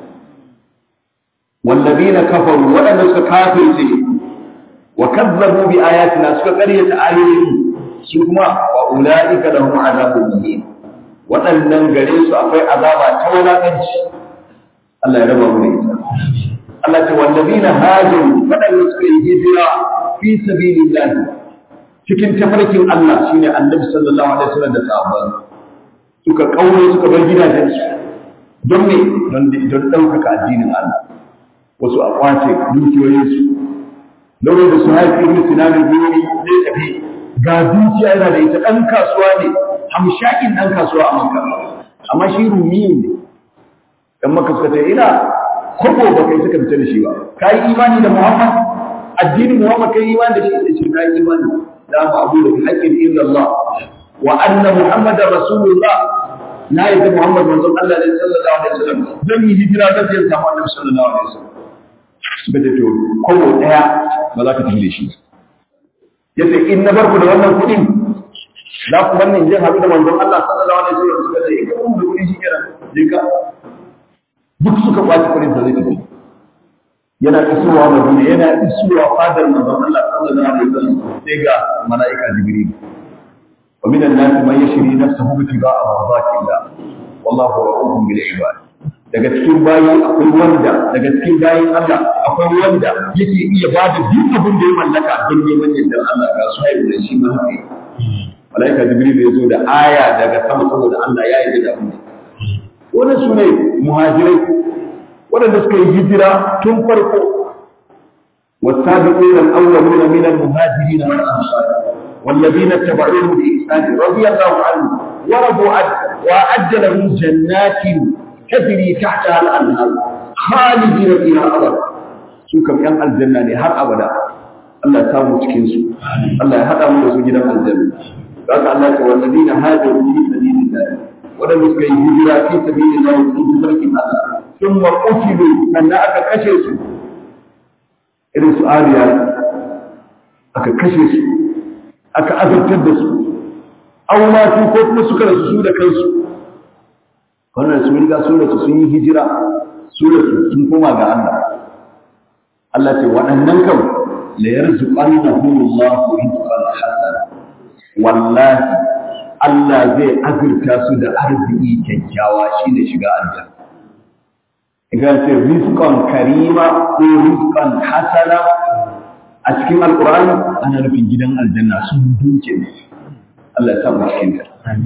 wallazina kafaru waɗanda suka kafirce wa kazzabu bi ayatina suka ƙaryata ayoyin su kuma wa ulaika lahum azabun muhin waɗannan gare su akwai azaba ta wulaƙanci Allah ya raba mu da ita Allah ce wallazina hajaru waɗanda suka yi hijira fi sabilillah cikin tafarkin Allah shine Annabi sallallahu alaihi wasallam da sahabban suka kaure suka bar gidajen su don me don don ɗaukaka addinin Allah wasu a kwace dukiyoyin su lokacin da su haifi ibn Sinan al-Buri zai tafi ga dukiya yana da ita ɗan kasuwa ne hamshakin ɗan kasuwa a Makka amma shi rumiyu ne dan Makka suka ce ina kobo ba kai suka fita da shi ba kai imani da Muhammad addinin Muhammad kai imani da shi ce kai imani da ba abu da haqqin illa Allah wa anna Muhammadar Rasulullah na yi da Muhammad manzon Allah ne sallallahu alaihi wasallam zan yi hijira da zai samu Annabi sallallahu alaihi wasallam suka ce to kobo daya ba za ka tafi da shi yace in na barku da wannan kuɗin za ku wannan jin haɗu da manzon Allah sallallahu alaihi wasallam suka ce ka mun da kuɗi shi kenan je ka duk suka kwaci kuɗin da zai tafi yana isowa Madina yana isowa fadar manzon Allah sallallahu alaihi wasallam sai ga mala'ika Jibril wa minan nas man yashri nafsahu ibtiga'a mardatillah wallahu ra'ufun bil ibad daga cikin bayi akwai wanda daga cikin bayin Allah akwai wanda yake iya bada duk abin da ya mallaka don neman yardar Allah ga su haihu da shi ma haka malaika jibril ya zo da aya daga sama saboda Allah ya yi da abin wannan su ne muhajirai waɗanda suka yi hijira tun farko والسابقون الأولون من المهاجرين والأنصار والذين اتبعوهم بإحسان رضي الله عنهم ورضوا عنه وأعد لهم جنات تجري تحتها الأنهار خالدين فيها أبدا سوكم ين الجنة هر أبدا الله يسامو cikin su Allah ya hada mu da su gidan aljanna haka Allah ta wallazina hajaru fi sabilillah wadanda suka yi hijira fi sabilillah sun tafarkin Allah sun wa qutilu sannan aka kashe su irin su ariya aka kashe su aka azabtar da su aw ma su ko kuma suka rasu su da kansu wannan sun riga sun rasu sun yi hijira su rasu sun koma ga Allah Allah ce waɗannan kan la yarzuqannahum Allahu rizqan hasana wallahi Allah zai azurta su da arziki kyakkyawa shine shiga aljanna idan ce rizqan karima ko rizqan hasana a cikin alqur'ani ana nufin gidan aljanna sun duke ne Allah ya sa mu cikin ta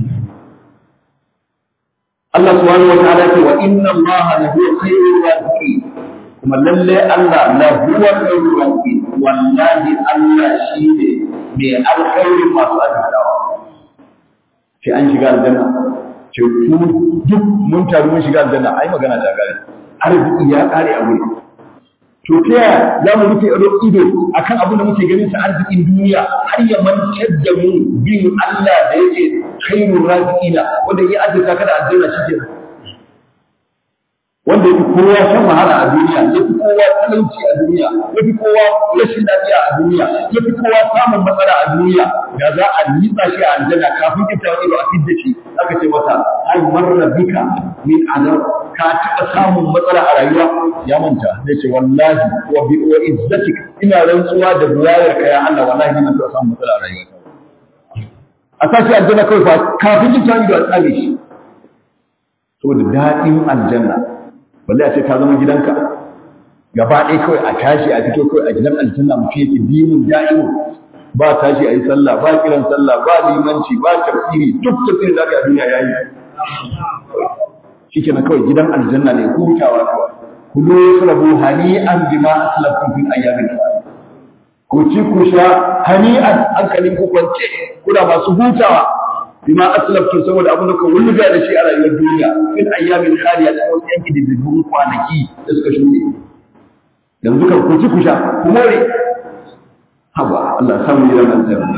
Allah subhanahu wa ta'ala ce wa inna Allah la huwa khairur raziqin kuma lalle Allah la huwa khairur raziqin wallahi Allah shine mai alkhairin masu azzawa ce an shiga aljanna ce ku duk mun taru mun shiga aljanna ai magana ta gare arziki ya kare a wuri to ta yaya za mu rufe ido akan abin da muke ganin sa arzikin duniya har ya mantar da mu bin Allah da yake khairur raziqina wanda ya azurta kada aljanna shi ke wanda yafi kowa shan wahala a duniya yafi kowa talauci a duniya yafi kowa rashin lafiya a duniya yafi kowa samun matsala a duniya da za a nitsa shi a aljanna kafin ita wani ba a fidda shi aka ce masa ai marra bika min azab ka taɓa samun matsala a rayuwa ya manta zai ce wallahi wa bi wa izzatik ina rantsuwa da buwayar ka ya Allah wallahi ina taɓa samun matsala a rayuwa a sashi aljanna kawai fa kafin jin tawi da tsare shi saboda daɗin aljanna balle a ce ka zama gidanka gaba ɗaya kawai a tashi a fito kawai a gidan aljanna mutum yake dimin da'imu ba tashi a yi sallah ba kiran sallah ba limanci ba tafsiri duk tafsirin da aka yi a duniya ya yi shi kenan kawai gidan aljanna ne hutawa kawai kulu yashrabu hani'an bima aslaftum fil ayyamin ku ci ku sha hani'an hankalin ku kwance kuna masu hutawa bima aslaftum saboda abin da ku wulga da shi a rayuwar duniya fil ayyamin khaliya da wasu yanki da zubun kwanaki da suka shuɗe yanzu kan ku ci ku sha ku more haba Allah samu gidan aljanna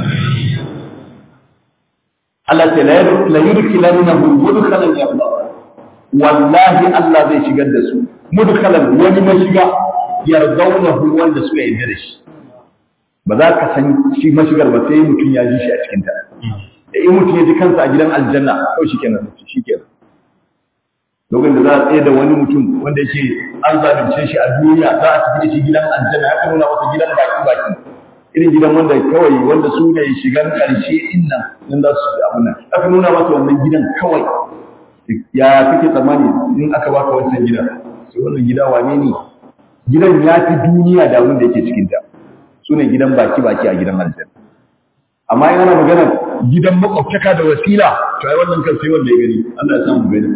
Allah ta la yudkhilannahu mudkhalan yabla wallahi Allah zai shigar da su mudkhalan wani mashiga yardaunahu wanda suka yarda da shi ba za ka san shi mashigar ba sai mutum ya ji shi a cikin ta da in mutum ya ji kansa a gidan aljanna to shikenan shikenan lokacin da za a tsaye da wani mutum wanda yake an zalunce shi a duniya za a tafi da shi gidan aljanna ya nuna masa gidan baki baki irin gidan wanda kawai wanda su ne shigan karshe innan nan za su abu nan aka nuna masa wannan gidan kawai ya kake tsammani in aka baka wancan gida sai wannan gida wane ne gidan ya fi duniya da abin da yake cikin ta su ne gidan baki baki a gidan aljanna amma in ana magana gidan makwabtaka da wasila to ai wannan kan sai wanda ya gani Allah ya samu gani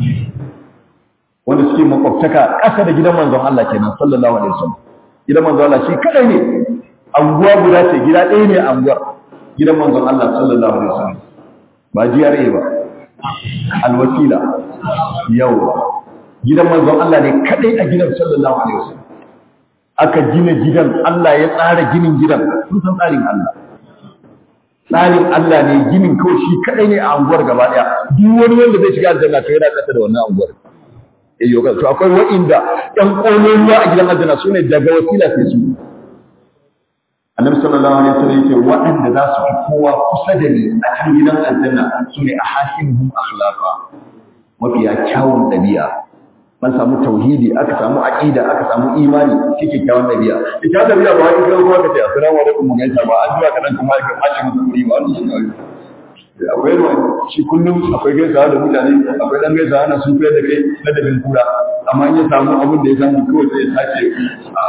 wanda suke makwabtaka ƙasa da gidan manzon Allah kenan sallallahu alaihi wasallam gidan manzon Allah shi kadai ne anguwa guda ce gida ɗaya ne anguwar gidan manzon Allah sallallahu alaihi wasallam ba GRA ba alwasila yau gidan manzon Allah ne kadai a gidan sallallahu alaihi wasallam aka gina gidan Allah ya tsara ginin gidan sun san tsarin Allah tsarin Allah ne ginin kawai shi kadai ne a anguwar gaba daya duk wani wanda zai shiga aljanna to yana kasa da wannan anguwar eh yau to akwai wa'inda ɗan ƙololuwa a gidan aljanna sune daga wasila sai su annabi sallallahu alaihi wasallam yake waɗanda za su fi kowa kusa da ni a cikin gidan aljanna sune ahasinuhum akhlaqa mafiya kyawun dabi'a man samu tauhidi aka samu aqida aka samu imani kike kyawun dabi'a ita dabi'a ba wai kai kuma kace assalamu alaikum mun gaisa ba addu'a kadan kuma ka fashi musu kuri ba wannan shi akwai ruwa shi kullum akwai gaisawa da mutane akwai dan gaisawa na sun da kai ladabin kura amma in ya samu abin da ya samu kawai sai ya sace a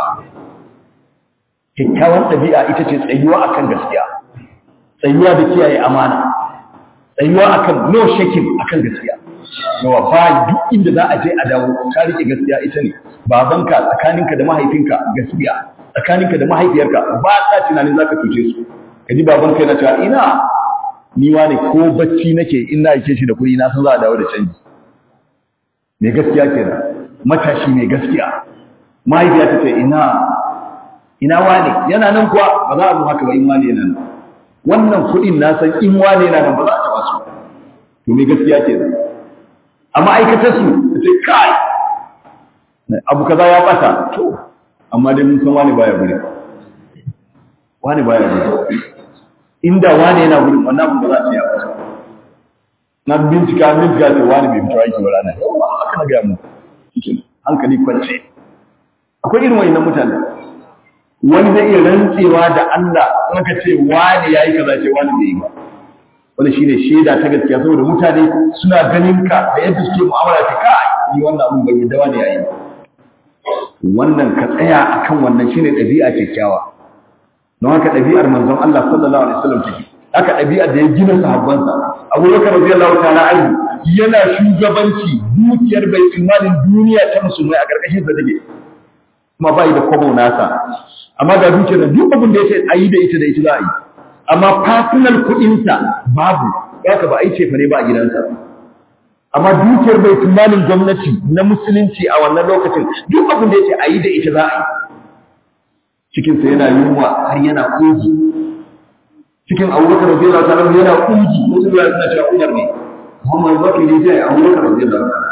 kyakkyawan ɗabi'a ita ce tsayuwa akan gaskiya tsayuwa da kiyaye amana tsayuwa akan no shaking akan gaskiya yawa ba duk inda za a je a dawo ka rike gaskiya ita ne babanka tsakaninka da mahaifinka gaskiya tsakaninka da mahaifiyarka ba ta tunanin zaka cuce su kaji babanka yana cewa ina ni ne ko bacci nake in na yake shi da kuɗi na san za a dawo da canji mai gaskiya kenan matashi mai gaskiya mahaifiya ta ce ina ina wane yana nan kuwa ba za a zo haka ba in wane yana nan wannan kuɗin na san in wane yana nan ba za a taɓa su to mai gaskiya kenan a ma'aikatar su ta ce kai abu kaza ya ɓata to amma dai mun san wane baya guri wane baya guri inda wane yana gurin wannan abin ba za a ce ya ɓata na bincika bincika ce wane bai fito aiki ba ranar yau ba haka na gaya mu hankali kwance akwai irin wayannan mutane wani zai iya rantsewa da Allah kuma ka ce wani yayi kaza ce wani bai yi ba wanda shine shaida ta gaskiya saboda mutane suna ganin ka da yadda suke mu'amala ta kai ni wannan abun bai yadda wani yayi wannan ka tsaya akan wannan shine ɗabi'a kyakkyawa don haka ɗabi'ar manzon Allah sallallahu alaihi wasallam take haka ɗabi'ar da ya gina sahabbansa Abu Bakar radiyallahu ta'ala anhu yana shugabanci dukiyar baitul malin duniya ta musulmai a karkashin sa take kuma bai da kwabo nasa amma ga dukiyar da duk abin da ya ce a yi da ita da ita za a yi amma personal kuɗinsa babu haka ba a yi cefa ne ba a gidansa amma dukiyar bai tunanin gwamnati na musulunci a wannan lokacin duk abin da ya ce a yi da ita za a yi cikinsa yana yunwa har yana ƙugi cikin abubakar rabbi Allah ta'ala yana ƙugi wasu ya suna cewa umar ne Muhammad Bakir ne sai abubakar rabbi Allah ta'ala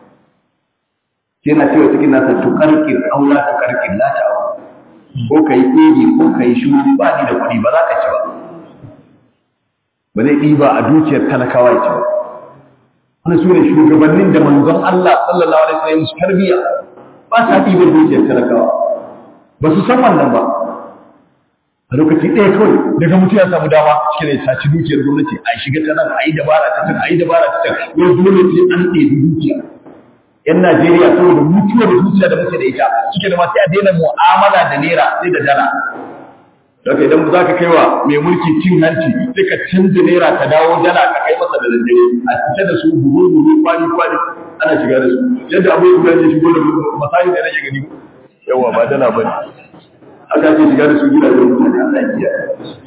yana cewa cikin nasa tukarkir aula tukarkir la ta'awu ko ka yi ɗigi ko ka yi shuru ba ni da kuɗi ba za ka ci ba ba zai ɗiba a dukiyar talakawa ya ci ba wani su ne shugabannin da manzon Allah sallallahu alaihi wasallam su tarbiya ba sa ɗiba dukiyar talakawa ba su san wannan ba a lokaci ɗaya kawai daga mutum ya samu dama shi ne saci dukiyar gwamnati a shiga ta nan a yi dabara ta can a yi dabara ta can wani dole sai an ɗebi dukiya yan Najeriya saboda mutuwar zuciya da muke da ita suke da masu a daina mu'amala da naira sai da dala Daga idan za ka kai wa mai mulki cin hanci sai ka canza naira ta dawo dala ka kai masa da daddare a fita da su buhu buhu kwani kwani ana shiga da su yadda abu ya ya shigo da masayin da nake gani yawa ba dala ba ne aka ce shiga da su gidajen mutane Allah ya kiyaye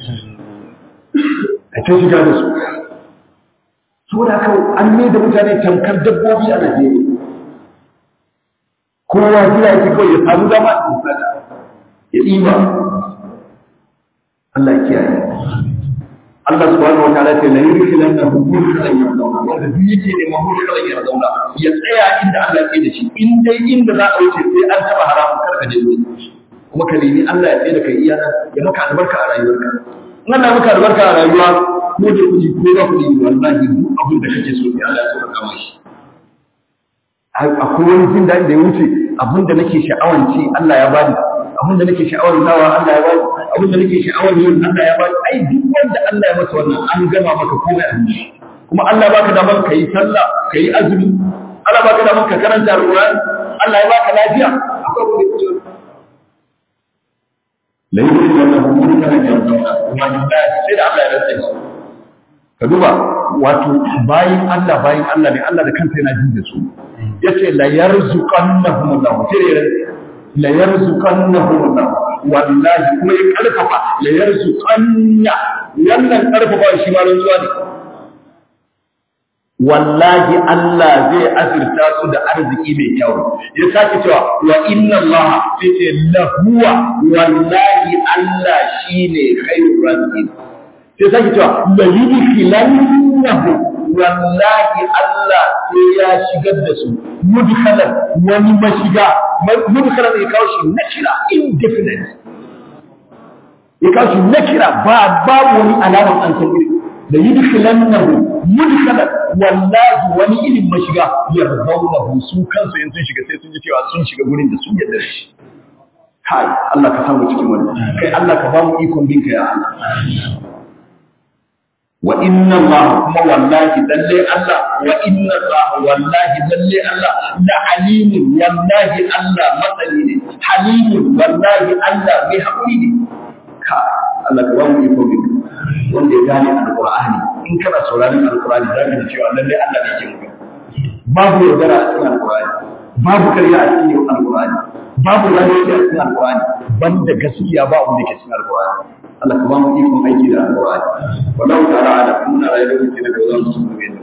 a ce shiga da su saboda haka an mai da mutane tamkar dabbobi a Najeriya kowa jira yake kawai ya samu dama ya sata ya ɗiba Allah ya kiyaye Allah subhanahu wa ta'ala ce la yudkhilannahu mudkhalan yardawna wanda duk yake neman mudkhalan yardawna ya tsaya inda Allah ya tsaye da shi in dai inda za a wuce sai an taba haramun karka je wuce kuma ka nemi Allah ya tsaye da kai iya ya maka albarka a rayuwarka in Allah ya maka albarka a rayuwa ko da kuɗi ko ba kuɗi wallahi duk abin da kake so sai Allah ya so ka kama shi akwai wani jin daɗi da ya wuce abin da nake sha'awan ci Allah ya bani abin da nake sha'awar nawa Allah ya bani abin da nake sha'awar yin Allah ya bani ai duk wanda Allah ya masa wannan an gama maka komai a shi kuma Allah baka damar ka yi sallah ka yi azumi Allah baka damar ka karanta Alƙur'ani Allah ya baka lafiya akwai wani kuce la yusallahu mulkan yarduna wallahi sai da Allah ya rantsa shi ka duba wato bayin Allah bayin Allah ne Allah da kansa yana jin da su yace la yarzuqannahum Allah sai la yarzuqannahum Allah wallahi kuma ya karfafa la yarzuqanna wannan karfafa shi ma rantsuwa ne wallahi Allah zai azurta su da arziki mai kyau ya sake cewa wa inna Allah sai ce lahuwa wallahi Allah shine khairur raziqin sai sake cewa la yudkhilannahu wallahi Allah sai ya shigar da su mudkhalan wani mashiga mudkhalan ya kawo shi nakira indefinite ya kawo shi nakira ba babu wani alamar an san iri da yudkhilannahu mudkhalan wallahi wani irin mashiga yarzaunahu su kansu in sun shiga sai sun ji cewa sun shiga gurin da sun yarda shi kai Allah ka samu cikin wannan kai Allah ka ba mu ikon binka ya Allah wa inna Allah kuma wallahi lalle Allah wa inna Allah wallahi lalle Allah la alimun wallahi Allah matsali ne halimun wallahi Allah mai haƙuri ne ka Allah ka ba mu iko bin wanda ya gane alqur'ani in kana sauraron alqur'ani za ka ji cewa lalle Allah ne ke muka babu yaudara a cikin alqur'ani babu karya a cikin alqur'ani babu zalunci a cikin alqur'ani banda gaskiya ba abin da ke cikin alqur'ani Allah ka ba mu ikon aiki da alƙur'ani wallahu ta'ala ala muna rayuwar da ke da wannan su ne